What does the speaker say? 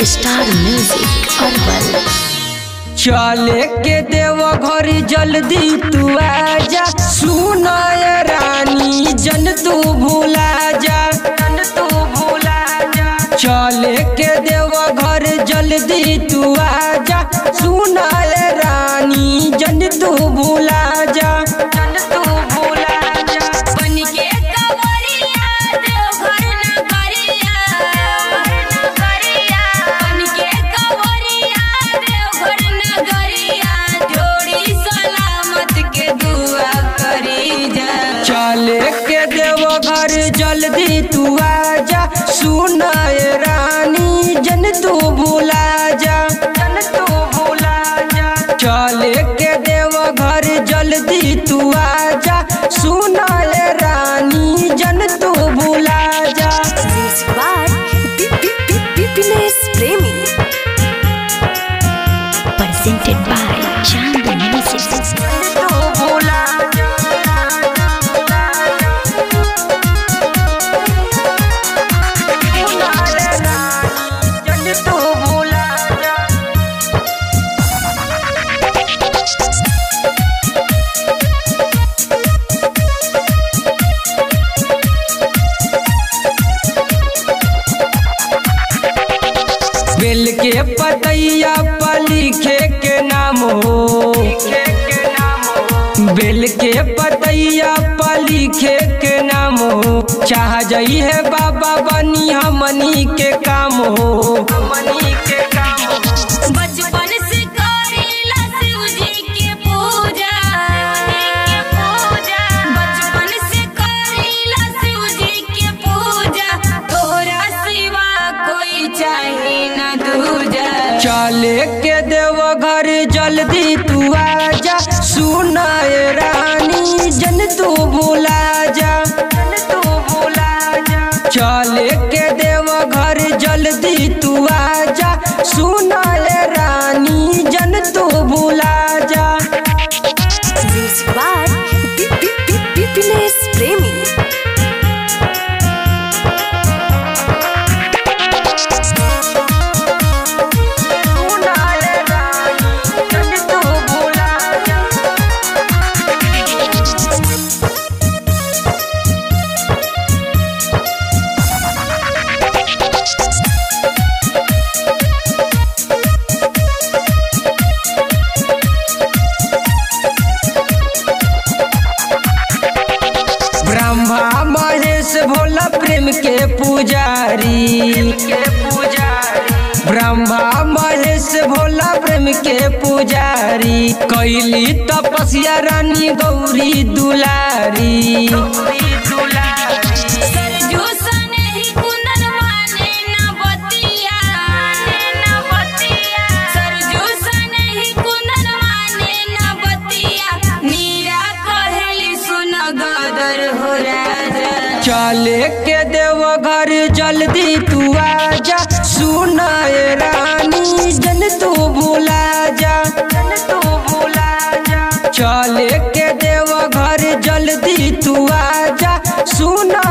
Star music herbal चले के देव घर जल्दी तू आजा सुनाय रानी जन तू भूला जा जन तू भूला जा चले के देव घर जल्दी तू आजा सुनाय रानी जन तू भूला जा जन तू भूला जा बनके कवरिया देवघर नगरिया नगरिया बनके कवरिया देवघर नगरिया जोड़ी सलामत के दुआ करी जा चले के देव घर जल्दी तू आजा सुनाय रानी जन तू भूला जा जन तू भूला जा चले के देव घर जल्दी तू आजा सुनाय रानी जन तू भूला जा प्रेमी presented by Chand Music. तू भूला जन तू भूला जा बेल के पतैया पर लिखे के नाम हो बेल के पतैया पर लिखे के नाम हो चाह जई है बाबा बनी हमनी के काम हो हमनी के काम हो बचपन से करीला शिव जी के पूजा पूजा बचपन से करीला शिव जी के पूजा तोरा सिवा कोई चाहे न दूजा चले के देव घर जल्दी तू आजा सुनाए रानी जन तू भूला जा जन तू भूला जा चले के देव घर जल्दी तू आजा सुनाए रानी जन तू भूला जा प्रेमी सुनाए रानी जन तू भूला जा ब्रह्मा महेश भोला प्रेम के पुजारी के पुजारी ब्रह्मा महेश भोला प्रेम के पुजारी कैली तपस्या रानी गौरी दुलारी सरजू सने ही कुंदन माने न बतिया न बतिया सरजू सने ही कुंदन माने न बतिया नीरा कहेली सुन गदर हो राजा चले के देव घर जल्दी तू आजा सुनाए रानी जन तू भूला जा जन तू भूला जा चले के देव घर जल्दी तू आजा सुना